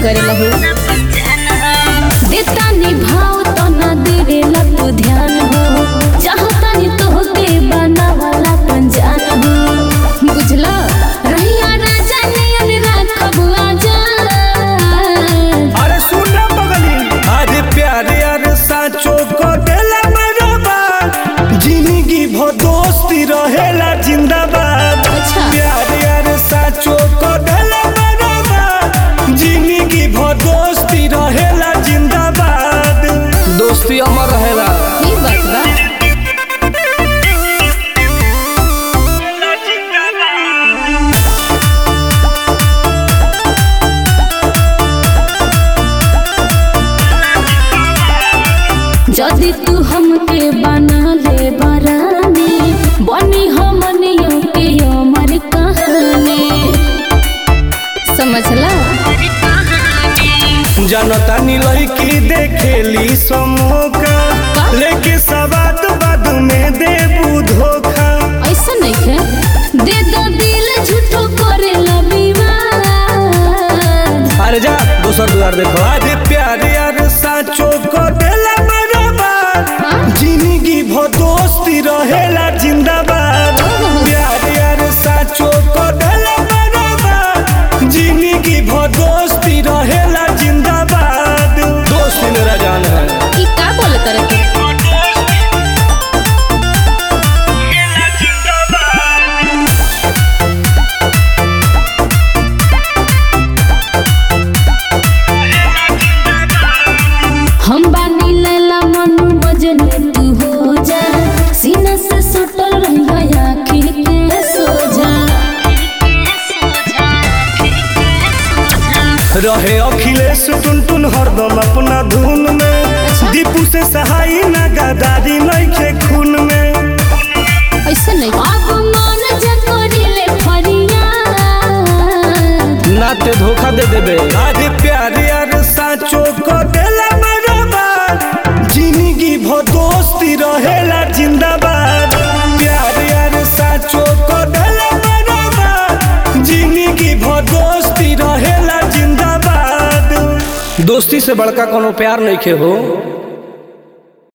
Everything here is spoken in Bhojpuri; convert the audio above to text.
करेला हो देता निभाव तो ना देवेला तू ध्यान हो चाहता नहीं तो के बनावाला पंजान हो बुझला रहिया राजा नियन राखब आजाद अरे सुन ना बगली अरे प्यारे अरे साचो को देला बराबर जिंदगी भो दोस्ती रहेला जिंदाबाद अच्छा। प्यारे अरे साचो को देला बराबर जिंदगी भो दोस्ती रहेला जिंदाबाद दोस्ती अमर रहेला ई बात बा जदि तू हमके बना ले बरानी बनी हमनियों के अमर कहानी समझला जनता नीलई की देखेली समोका लेके सवाद बाद में देबू धोखा ऐसा नहीं है दे दो दिल झूठो करे विवाद अरे जा दोसर दुआर देखो अरे प्यारे यार साचो को देला बराबर जिंदगी भो दोस्ती रहेला जिंदाबाद प्यारे यार साचो को देला बराबर जिंदगी भो दोस्ती रहेला जिंदाबाद दोस्ती मेरा जान है ई का बोले तरह के हम बानी लैला मनु बजने तू हो जा सीना से सटल रहिया आँखी के सोजा रहे अखिलेश टुनटुन हरदम अपना धुन में अच्छा। दीपू से सहाई ना गदारी नइखे खून में ऐसा नहीं अब मन जकोरिले फरियाद नाते धोखा दे देबे अरे प्यारे यार साचो को देला बराबर जिंदगी भो दोस्ती रहेला जिंदाबाद प्यारे यार साचो को देला बराबर जिंदगी भो दोस्ती रहेला जिंदाबाद दोस्ती से बड़का कोनो प्यार नहीं के हो